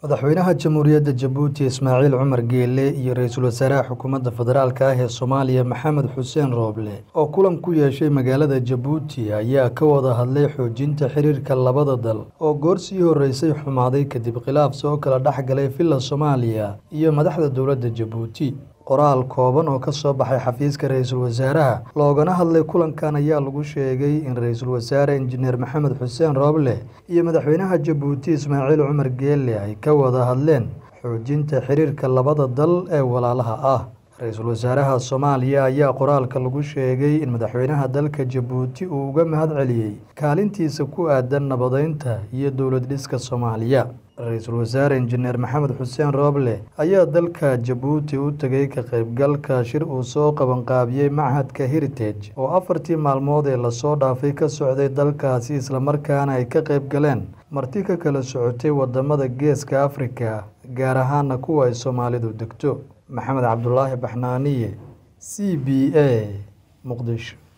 madaxweynaha jamhuuriyadda jabuuti ismaaciil cumar geele iyo ra-iisul wasaaraha xukuumadda federaalk ah ee soomaaliya maxamed xuseen rooble oo kulan ku yeeshay magaalada jabuuti ayaa ka wada hadlay xoojinta xiriirka labada dal oo goor sii horreysay xumaaday kadib khilaaf soo kala dhex galay villa soomaaliya iyo madaxda dowladda jabuuti qoraal kooban oo ka soo baxay xafiiska ra-iisul wasaaraha loogana hadlay kulankan ayaa lagu sheegay in ra-iisul wasaare injineer maxamed xuseen rooble iyo madaxweynaha jabuuti ismaaciil cumar geele ay ka wada hadleen xoojinta xiriirka labada dal ee walaalaha ah ra-iisul wasaaraha soomaaliya ayaa qoraalka lagu sheegay in madaxweynaha dalka jabuuti uu uga mahad celiyey kaalintiisa ku aadan nabadeynta iyo dowlad dhiska soomaaliya ra-iisul wasaare injineer maxamed xuseen rooble ayaa dalka jabuuti u tegay ka qaybgalka shir uu soo qabanqaabiyey machadka heritage oo afartii maalmood ee lasoo dhaafay ka socday dalkaasi islamarkaana ay ka qayb galeen marti ka kala socotay wadamada geeska afrika gaar ahaana kuwa ay soomaalidu degto maxamed cabdulaahi baxnaaniye c b a muqdisho